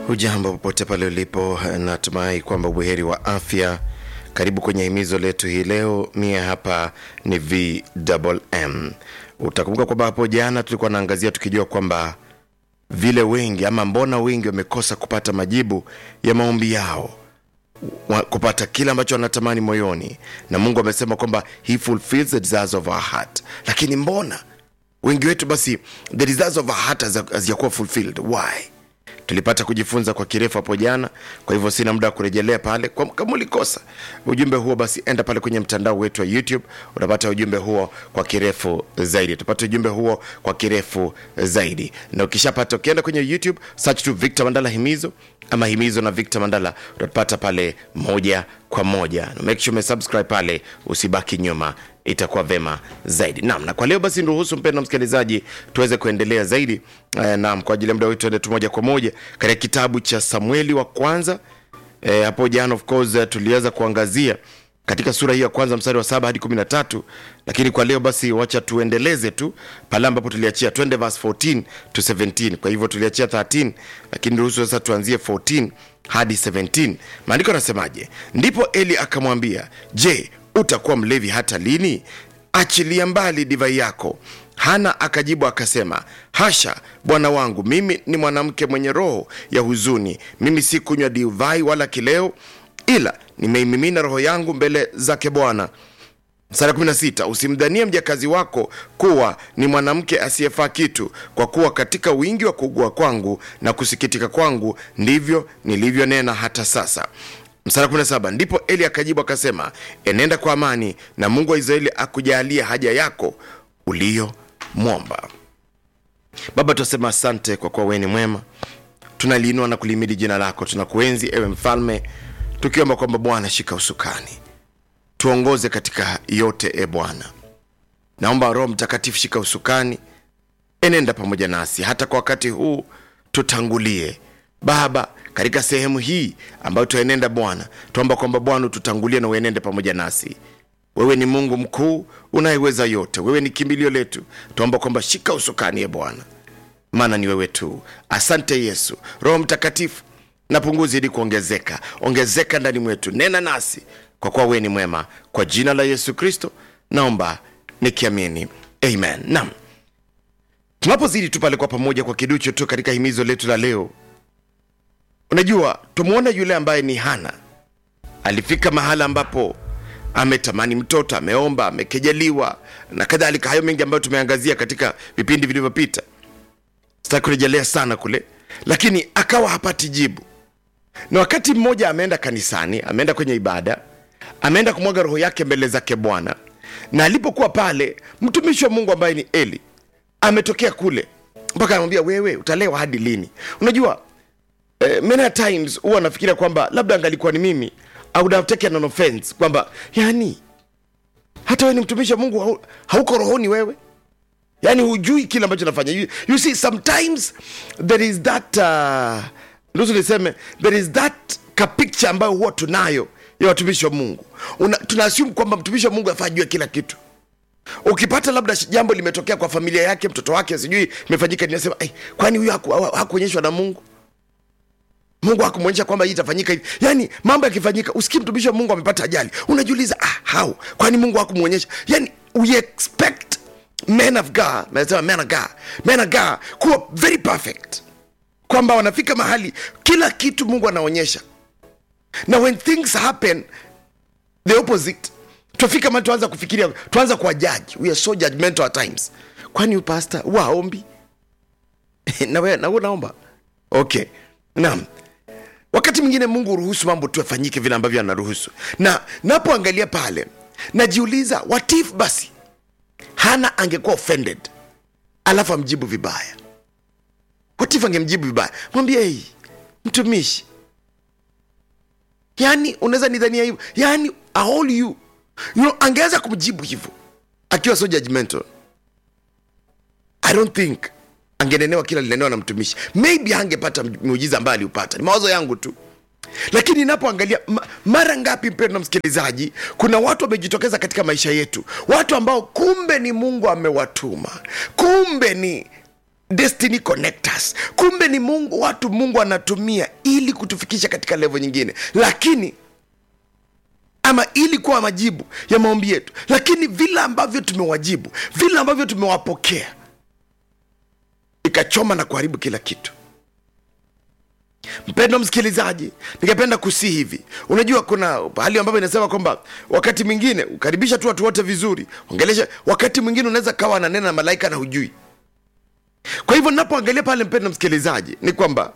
Hujambo popote pale ulipo, natumai kwamba buheri wa afya. Karibu kwenye himizo letu hii leo. Mie hapa ni VMM. Utakumbuka kwamba hapo jana tulikuwa naangazia tukijua kwamba vile wengi ama mbona wengi wamekosa kupata majibu ya maombi yao wa- kupata kile ambacho wanatamani moyoni, na Mungu amesema kwamba he fulfills the desires of our heart. Lakini mbona wengi wetu basi the desires of our heart hazi- hazijakuwa fulfilled? Why? tulipata kujifunza kwa kirefu hapo jana kwa hivyo sina muda wa kurejelea pale Kwa- kama ulikosa ujumbe huo basi enda pale kwenye mtandao wetu wa youtube utapata ujumbe huo kwa kirefu zaidi utapata ujumbe huo kwa kirefu zaidi na ukishapata ukienda kwenye youtube search tu victor mandala himizo ama himizo na victor mandala utapata pale moja kwa moja na make sure umesubscribe pale usibaki nyuma itakuwa vema zaidi naam na kwa leo basi niruhusu mpendo msikilizaji tuweze kuendelea zaidi eh, naam kwa ajili ya muda wetu tuende tu moja kwa moja katika kitabu cha samueli wa kwanza eh, hapo jana of course eh, tuliweza kuangazia katika sura hii ya kwanza mstari wa saba hadi kumi na tatu lakini kwa leo basi wacha tuendeleze tu pale ambapo tuliachia twende verse 14 to 17 kwa hivyo tuliachia 13 lakini ruhusu sasa tuanzie 14 hadi 17 maandiko anasemaje ndipo eli akamwambia je utakuwa mlevi hata lini achilia mbali divai yako hana akajibu akasema hasha bwana wangu mimi ni mwanamke mwenye roho ya huzuni mimi si kunywa divai wala kileo ila nimeimimina roho yangu mbele zake bwana Sara 16 usimdhanie mjakazi wako kuwa ni mwanamke asiyefaa kitu kwa kuwa katika wingi wa kuugua kwangu na kusikitika kwangu ndivyo nilivyonena hata sasa msara 17 ndipo eli akajibu akasema enenda kwa amani na mungu wa israeli akujalie haja yako uliyomwomba baba tunasema asante kwa kuwa wewe ni mwema tunaliinua na kulimidi jina lako tunakuenzi ewe mfalme tukiomba kwamba bwana shika usukani tuongoze katika yote e bwana naomba roho mtakatifu shika usukani enenda pamoja nasi hata kwa wakati huu tutangulie baba katika sehemu hii ambayo tuenenda bwana tuomba kwamba bwana ututangulie na uenende pamoja nasi wewe ni mungu mkuu unayeweza yote wewe ni kimbilio letu tuomba kwamba shika usukani e bwana maana ni wewe tu asante yesu roho mtakatifu na punguzi ili kuongezeka ongezeka ndani mwetu nena nasi kwa kuwa wewe ni mwema kwa jina la yesu kristo naomba nikiamini amen nam tunapozidi tu pale kwa pamoja kwa kiducho tu katika himizo letu la leo unajua tumwona yule ambaye ni hana alifika mahala ambapo ametamani mtoto ameomba amekejeliwa na kadhalika hayo mengi ambayo tumeangazia katika vipindi vilivyopita sitaki kurejelea sana kule lakini akawa hapati jibu na wakati mmoja ameenda kanisani ameenda kwenye ibada ameenda kumwaga roho yake mbele zake bwana na alipokuwa pale mtumishi wa mungu ambaye ni eli ametokea kule mpaka anamwambia wewe utalewa hadi lini unajua eh, many a times huwa nafikiria kwamba labda angalikuwa ni mimi I would have taken an offense kwamba yani hata wewe ni mtumishi wa mungu hau, hauko rohoni wewe yani hujui kile ambacho nafanya you, you see sometimes there is that uh, nusu niseme there is that ka picture ambayo huwa tunayo ya watumishi wa mungu Una, tunaassume kwamba mtumishi wa mungu afaa jua kila kitu ukipata labda sh- jambo limetokea kwa familia yake mtoto wake sijui imefanyika ninasema "Ai, kwani huyu haku- haku- hakuonyeshwa na mungu mungu hakumwonyesha kwamba hii itafanyika hivi yani mambo yakifanyika usikii mtumishi wa mungu amepata ajali unajiuliza ah, how kwani mungu hakumwonyesha yani we expect men of god nasema men of god men of god kuwa very perfect kwamba wanafika mahali kila kitu mungu anaonyesha na when things happen the opposite tufika mahali tuanza kufikiria tuanza kuwa judge we are so judgmental at times kwani huyu pastor huwa haombi na wewe na wewe unaomba okay naam wakati mwingine mungu huruhusu mambo tu yafanyike vile ambavyo anaruhusu na napoangalia pale najiuliza what if basi hana angekuwa offended alafu amjibu vibaya what if angemjibu vibaya mwambie hey, mtumishi yani unaweza nidhania hivyo yani aol you you know, angeweza kumjibu hivyo akiwa so judgmental i don't think angenenewa kila linenewa na mtumishi maybe angepata miujiza ambayo aliupata ni mawazo yangu tu lakini inapoangalia ma, mara ngapi mpendo na msikilizaji kuna watu wamejitokeza katika maisha yetu watu ambao kumbe ni mungu amewatuma kumbe ni destiny connectors kumbe ni mungu watu mungu anatumia ili kutufikisha katika levo nyingine lakini ama ili kuwa majibu ya maombi yetu lakini vile ambavyo tumewajibu vile ambavyo tumewapokea ikachoma na kuharibu kila kitu mpendo msikilizaji ningependa kusii hivi unajua kuna hali ambapo inasema kwamba wakati mwingine ukaribisha tu watu wote vizuri ongelesha wakati mwingine unaweza kawa ananena na malaika na hujui kwa hivyo napoangalia pale mpendo msikilizaji ni kwamba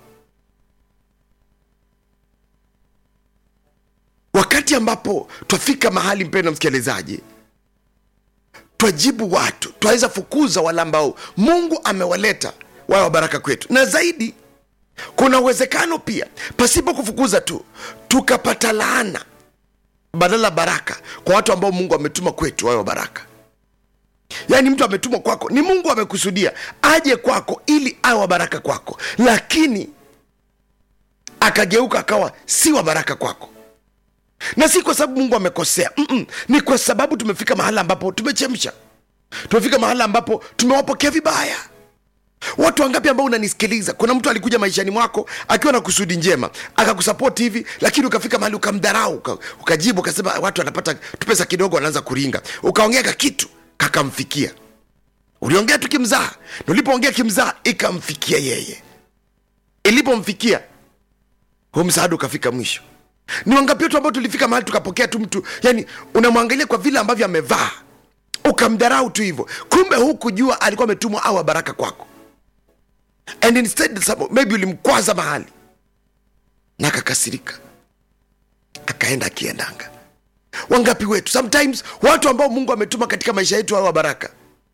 wakati ambapo twafika mahali mpendo msikilizaji twajibu watu twaweza fukuza wale ambao mungu amewaleta wawe wa baraka kwetu na zaidi kuna uwezekano pia pasipo kufukuza tu tukapata laana badala baraka kwa watu ambao mungu ametuma kwetu wawe wa baraka yaani mtu ametumwa kwako ni mungu amekusudia aje kwako ili awe wa baraka kwako lakini akageuka akawa si wa baraka kwako na si kwa sababu mungu amekosea Mm-mm. ni kwa sababu tumefika mahala ambapo tumechemsha tumefika mahala ambapo tumewapokea vibaya watu wangapi ambao unanisikiliza kuna mtu alikuja maishani mwako akiwa na kusudi njema akakusapoti hivi lakini ukafika mahali ukamdharau uka, ukajibu ukasema watu wanapata tupesa kidogo wanaanza kuringa ukaongea ka kitu kakamfikia uliongea tu kimzaha na ulipoongea kimzaha ikamfikia yeye ilipomfikia huu msaada ukafika mwisho ni wangapi wetu ambao tulifika mahali tukapokea tu mtu yani unamwangalia kwa vile ambavyo amevaa ukamdharau tu hivyo kumbe hukujua alikuwa ametumwa awa baraka kwako and instead some- maybe ulimkwaza mahali na akakasirika akaenda akiendanga wangapi wetu sometimes watu ambao mungu ametuma katika maisha yetu awa baraka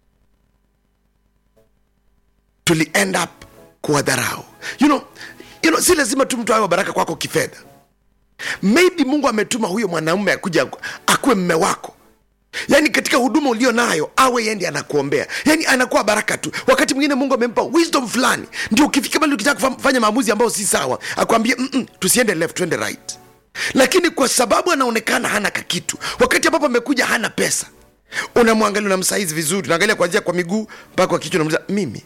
tuli end up kuwadharau you know, you know, si lazima tu mtu awe wa baraka kwako kifedha maybe mungu ametuma huyo mwanaume akuja akuwe mme wako yaani katika huduma ulio nayo awe yendi anakuombea yaani anakuwa baraka tu wakati mwingine mungu amempa wisdom fulani ndio ukifika bali ukitaka kufanya maamuzi ambayo si sawa akwambie "Mm-mm, tusiende left tuende right lakini kwa sababu anaonekana hana kakitu wakati ambapo amekuja hana pesa unamwangalia unamsaizi vizuri unaangalia kuanzia kwa miguu mpaka kwa kichwa unamuliza mimi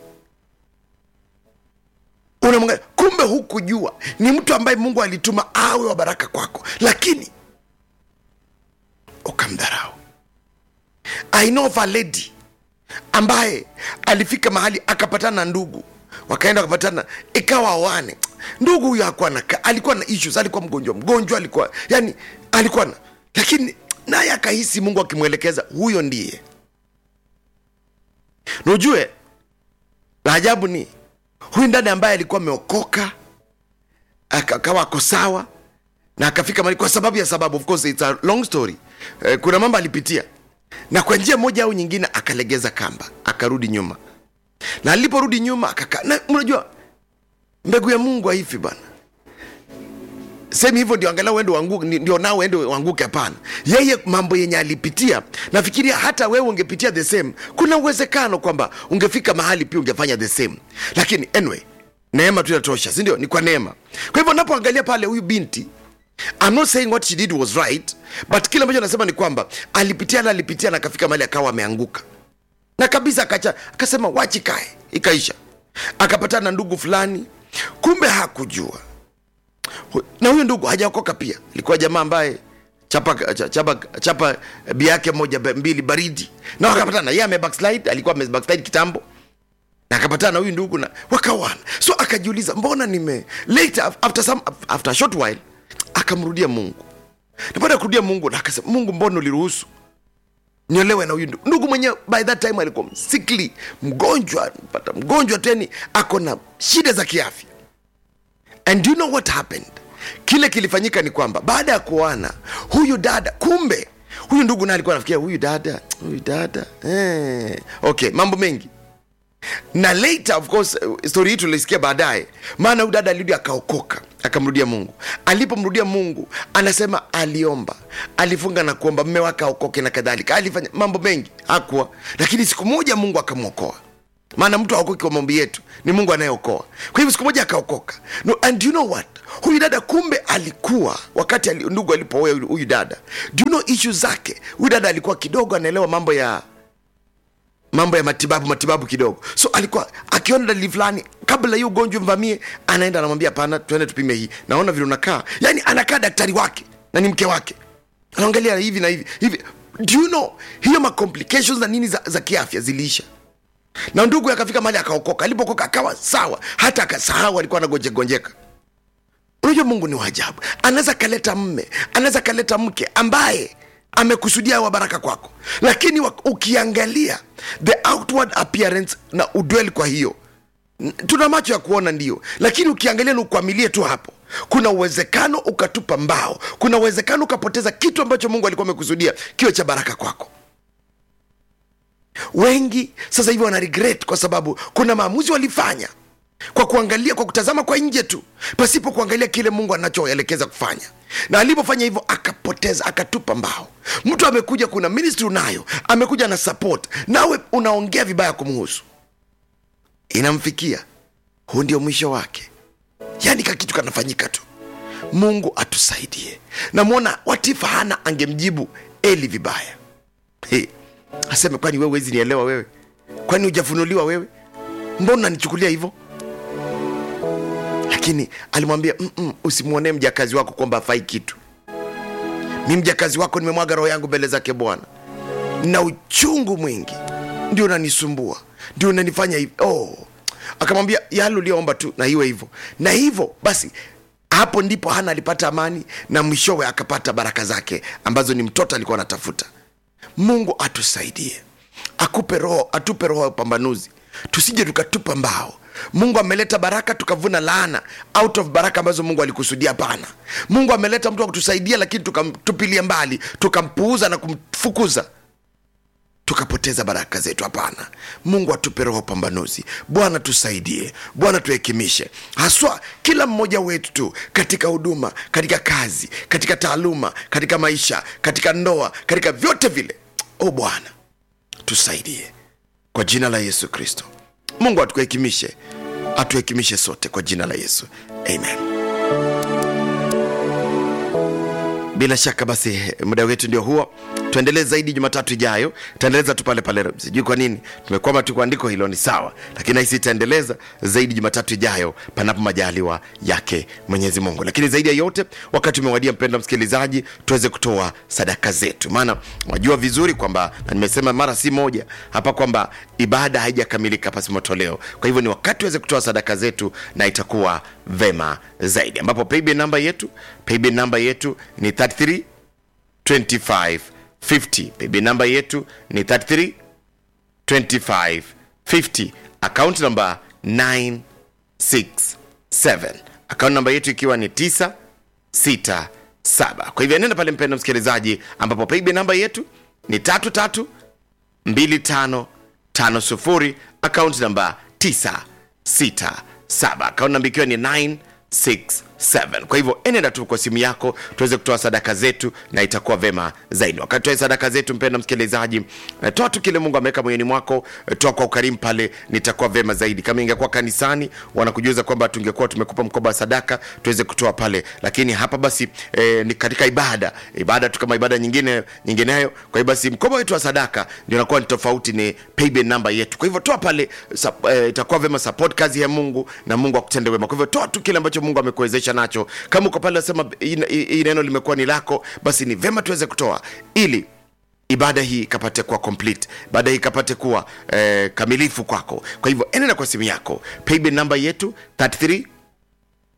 unamwangalia kumbe hukujua ni mtu ambaye mungu alituma awe wa baraka kwako lakini ukamdharau i know of a lady ambaye alifika mahali akapatana na ndugu wakaenda wakapatana ikawa wane ndugu huyo hakuwa na alikuwa na issues alikuwa mgonjwa mgonjwa alikuwa yani alikuwa na lakini naye akahisi mungu akimwelekeza huyo ndiye na ujue la ajabu ni huyu ndani ambaye alikuwa ameokoka aka- akawa ako sawa na akafika mahali kwa sababu ya sababu of course it's a long story eh, kuna mambo alipitia na kwa njia moja au nyingine akalegeza kamba akarudi nyuma na aliporudi nyuma akaka na unajua mbegu ya mungu haifi bana semi hivyo ndio angalau uende uanguke ndio nao uende uanguke hapana yeye mambo yenye alipitia nafikiria hata wewe ungepitia the same kuna uwezekano kwamba ungefika mahali pia ungefanya the same lakini anyway neema tu inatosha sindio ni kwa neema kwa hivyo napoangalia pale huyu binti I'm not saying what she did was right but kile ambacho nasema ni kwamba alipitia na alipitia na akafika mahali akawa ameanguka na kabisa akacha akasema wachi kae ikaisha akapatana na ndugu fulani kumbe hakujua Hu- na huyo ndugu hajaokoka pia ilikuwa jamaa ambaye chapa cha- chapa, chapa bi yake moja ba- mbili baridi na wakapatana yeye amebackslide alikuwa amebackslide kitambo na akapatana na huyu ndugu na wakawana so akajiuliza mbona nime later after some after a short while akamrudia mungu na baada ya kurudia mungu na akasema mungu mbona uliruhusu niolewe na huyu ndugu ndugu mwenyewe by that time alikuwa sickly mgonjwa pata mgonjwa teni ako na shida za kiafya and do you know what happened kile kilifanyika ni kwamba baada ya kuoana huyu dada kumbe huyu ndugu naye alikuwa anafikiria huyu dada huyu dada eh. okay mambo mengi na later of course uh, story hii tulisikia baadaye maana huyu dada alirudi akaokoka akamrudia mungu alipomrudia mungu anasema aliomba alifunga na kuomba mme wake aokoke na kadhalika alifanya mambo mengi hakuwa lakini siku moja mungu akamwokoa maana mtu aokoki kwa maombi yetu ni mungu anayeokoa kwa hivyo siku moja akaokoka no, and you know what huyu dada kumbe alikuwa wakati ali, ndugu alipooa huyu huyu dada do you know issue zake huyu dada alikuwa kidogo anaelewa mambo ya mambo ya matibabu matibabu kidogo so alikuwa akiona dalili fulani kabla hiyo ugonjwa mvamie anaenda anamwambia hapana tuende tupime hii naona vile unakaa yani anakaa daktari wake na ni mke wake anaangalia hivi na hivi hivi do you know hiyo macomplications na nini za, za kiafya ziliisha na ndugu akafika mahali akaokoka alipokoka akawa sawa hata akasahau alikuwa anagonjegonjeka unajua mungu ni waajabu anaweza kaleta mme anaweza kaleta mke ambaye amekusudia wa baraka kwako lakini wa- ukiangalia the outward appearance na udweli kwa hiyo n- tuna macho ya kuona ndio lakini ukiangalia na ukwamilie tu hapo kuna uwezekano ukatupa mbao kuna uwezekano ukapoteza kitu ambacho mungu alikuwa amekusudia kiwe cha baraka kwako wengi sasa hivi wana regret kwa sababu kuna maamuzi walifanya kwa kuangalia kwa kutazama kwa nje tu pasipo kuangalia kile mungu anachoelekeza kufanya na alipofanya hivyo akapoteza akatupa mbao mtu amekuja kuna ministry unayo amekuja na support nawe unaongea vibaya kumhusu inamfikia huu ndio mwisho wake yaani ka kitu kanafanyika tu mungu atusaidie namwona watifa hana angemjibu eli vibaya hey, aseme kwani wewe wezi nielewa wewe kwani hujafunuliwa wewe mbona unanichukulia hivyo lakini alimwambia "Mm-mm, usimwonee mjakazi wako kwamba afai kitu mi mjakazi wako nimemwaga roho yangu mbele zake bwana na uchungu mwingi ndio unanisumbua ndio unanifanya hivi oh. akamwambia yale ulioomba tu na iwe hivyo na hivyo basi hapo ndipo hana alipata amani na mwishowe akapata baraka zake ambazo ni mtoto alikuwa anatafuta mungu atusaidie akupe roho atupe roho ya upambanuzi tusije tukatupa mbao mungu ameleta baraka tukavuna laana out of baraka ambazo mungu alikusudia hapana mungu ameleta mtu wa kutusaidia lakini tukamtupilia mbali tukampuuza na kumfukuza tukapoteza baraka zetu hapana mungu atupe roho pambanuzi bwana tusaidie bwana tuhekimishe haswa kila mmoja wetu tu katika huduma katika kazi katika taaluma katika maisha katika ndoa katika vyote vile o bwana tusaidie kwa jina la yesu kristo mungu atuhekimishe atuhekimishe sote kwa jina la yesu amen bila shaka basi muda wetu ndio huo tuendelee zaidi jumatatu ijayo taendeleza tu pale pale sijui kwa nini tumekwama tu kwa andiko hilo ni sawa lakini nahisi itaendeleza zaidi jumatatu ijayo panapo majaliwa yake mwenyezi mungu lakini zaidi ya yote wakati umewadia mpenda msikilizaji tuweze kutoa sadaka zetu maana wajua vizuri kwamba na nimesema mara si moja hapa kwamba ibada haijakamilika pasi matoleo kwa hivyo ni wakati tuweze kutoa sadaka zetu na itakuwa vema zaidi ambapo paybill namba yetu paybill namba yetu ni 33 25 50 paybill namba yetu ni 33 25 50 account namba 967 account namba yetu ikiwa ni 9 6 7 kwa hivyo nenda pale mpendo msikilizaji ambapo paybill namba yetu ni tatu tatu 2550 akaunti namba 967 akaunti namba ikiwa ni 967 kwa hivyo enenda tu kwa simu yako tuweze kutoa sadaka zetu na itakuwa vema zaidi wakati toa sadaka zetu mpenda msikilizaji eh, toa tu kile mungu ameweka moyoni mwako eh, toa kwa ukarimu pale nitakuwa vema zaidi kama ingekuwa kanisani wanakujuza kwamba tungekuwa tumekupa mkoba wa sadaka tuweze kutoa pale lakini hapa basi eh, ni katika ibada ibada tu kama ibada nyingine nyingineyo kwa hiyo basi mkoba wetu wa sadaka ndio inakuwa ni tofauti ni paybill namba yetu kwa hivyo toa pale sap, eh, itakuwa vema support kazi ya mungu na mungu akutende wema kwa hivyo toa tu kile ambacho mungu amekuwezesha nacho kama uko pale nasema hii neno limekuwa ni lako basi ni vema tuweze kutoa ili ibada hii ikapate kuwa complete ibada hii ikapate kuwa eh, kamilifu kwako kwa hivyo enenda kwa simu yako paybill namba yetu 33